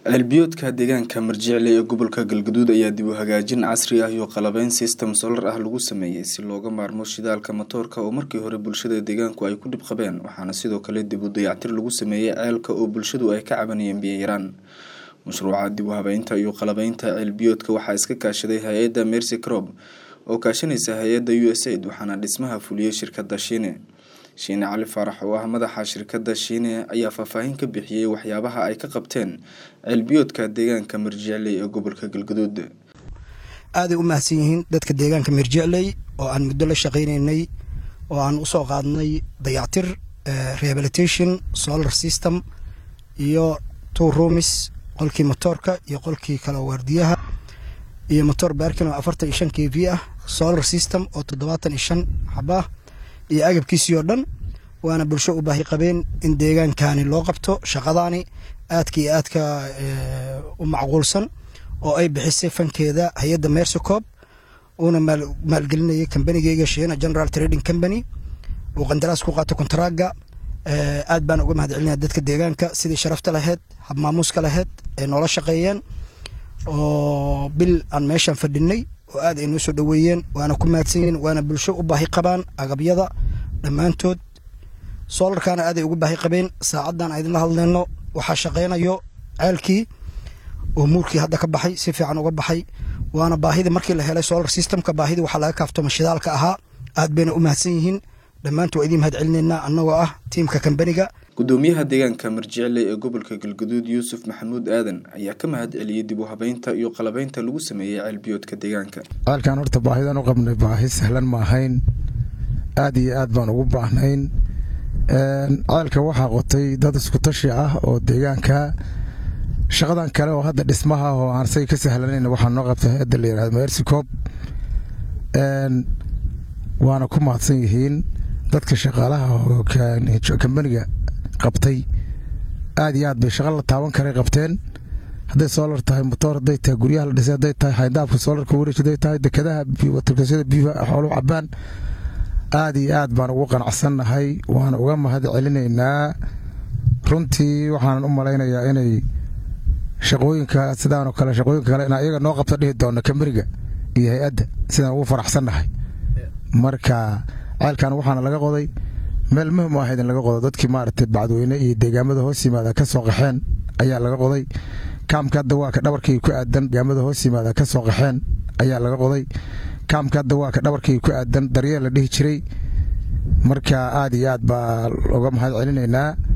ceelbiyoodka deegaanka marjicle ee gobolka galgaduud ayaa dib u hagaajin casri ah iyo qalabeyn system solar ah lagu sameeyey si looga maarmo shidaalka matoorka oo markii hore bulshada deegaanku ay ku dhib qabeen waxaana sidoo kale dib u dayactir lagu sameeyey ceelka oo bulshadu ay ka cabanayeen biyo yaraan mashruuca dib u habeynta iyo qalabeynta ceelbiyoodka waxaa iska kaashaday hay-adda mercy crob oo kaashanaysa hay-adda u s aid waxaana dhismaha fuliyey shirkadda shiine shiine cali faarax oo ah madaxa shirkadda shiine ayaa faahfaahin ka bixiyey waxyaabaha ay ka qabteen ceelbiyoodka deegaanka marjicley ee gobolka galgaduud aaday u mahadsan yihiin dadka deegaanka mirjicley oo aan muddo la shaqaynaynay oo aan usoo qaadnay dayactir rehabilitation solar system iyo two roomis qolkii motoorka iyo qolkii kale waardiyaha iyo motor baarkin oo afartan iyo shan k v ah solar system oo toddobaatan iyo shan xaba ah iyo agabkiisii oo dhan waana bulsho u baahi qabeen in deegaankani loo qabto shaqadaani aadka iyo aadka u macquulsan oo ay bixisay fankeeda hay-adda mercycob uuna maalgelinayay kambanigeyga shiina general trading company uu qandaraas ku qaato kontaraaga aad baan uga mahad celinaya dadka deegaanka sidii sharafta laheyd habmaamuuska laheyd ay noola shaqeeyeen oo bil aan meeshan fadhinay oo aad ay noo soo dhoweeyeen waana ku mahadsan yihiin waana bulsho u baahi qabaan agabyada dhammaantood soolarkaana aaday ugu baahi qabeen saacaddan a idinla hadleyno waxaa shaqeynayo ceelkii oo muurkii hadda ka baxay si fiican uga baxay waana baahidii markii la helay solar systemka baahidii waxaa laga kaaftoma shidaalka ahaa aad bayna u mahadsan yihiin dhammaantu waa idiin mahad celinaynaa annagoo ah tiimka kambaniga gudoomiyaha deegaanka marjicley ee gobolka galgaduud yuusuf maxamuud aadan ayaa ka mahad celiyey dib u habeynta iyo qalabeynta lagu sameeyey ceelbiyoodka deegaanka ceelkan horta baahidan u qabnay baahi sahlan ma ahayn aad iyo aad baan ugu baahnayn ceelka waxaa qotay dad iskutashi ah oo deegaanka shaqadan kale oo hadda dhismaha oo aan say ka sahlanayn waxaa noo qabta hay-adda la yihahdo mercycob waana ku mahadsan yihiin dadka shaqaalaha oo kambaniga qabtay aad iyo aad bay shaqa la taaban karay qabteen hadday soolar tahay motoor hadday tahay guryaha la dhisay hadday tahay xayndaabka soolarka wareej hadday tahay dekadaha watarkasyada biifa xoolu cabaan aad iyo aad baan ugu qanacsannahay waana uga mahad celinaynaa runtii waxaanan u malaynayaa inay shaqooyinka sidaanoo kale shaqooyinka kale inaa iyaga noo qabta dhihi doona kambaniga iyo hay-adda sidaan ugu faraxsannahay marka ceelkan waxaana laga qoday meel muhim u ahayd in laga qodo dadkii maaragtay bacdweyne iyo deegaamada hoos yimaada ka soo qaxeen ayaa laga qoday kaamka hadda waa ka dhabarkii ku aadan deegaamada hoos yimaada ka soo qaxeen ayaa laga qoday kaamka hadda waa ka dhabarkii ku aadan daryeel la dhihi jiray marka aad iyo aad baa uga mahad celinaynaa